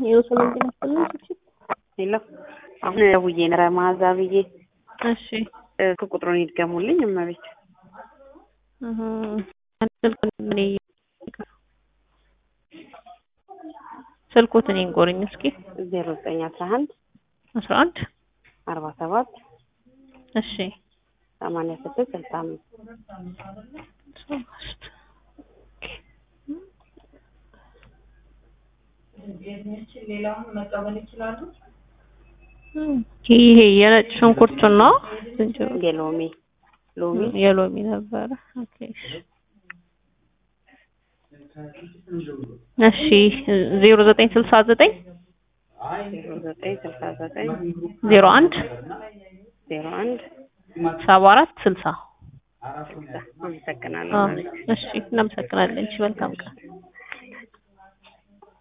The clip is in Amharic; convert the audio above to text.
የወሰን ጤና ይስጥልኝ። እሺ ሄሎ አሁን ደውዬ ነበረ መዓዛ ብዬ እሺ ስልክ ቁጥሩን ይድገሙልኝ እመቤት እህ ስልክ ምን ስልኩትን ይንጎርኝ እስኪ ዜሮ ዘጠኝ አስራ አንድ አስራ አንድ አርባ ሰባት እሺ ሰማንያ ስድስት ስልሳ አምስት ሶስት ይሄ የነጭ ሽንኩርቱና ዝንጅብል የሎሚ ሎሚ የሎሚ ነበረ። ኦኬ እሺ ዜሮ ዘጠኝ ስልሳ ዘጠኝ ዜሮ ዘጠኝ ስልሳ ዘጠኝ ዜሮ አንድ ዜሮ አንድ ሰባ አራት ስልሳ ስልሳ አመሰግናለሁ አዎ እመቤት እሺ እናመሰግናለን። እሺ መልካም ቀን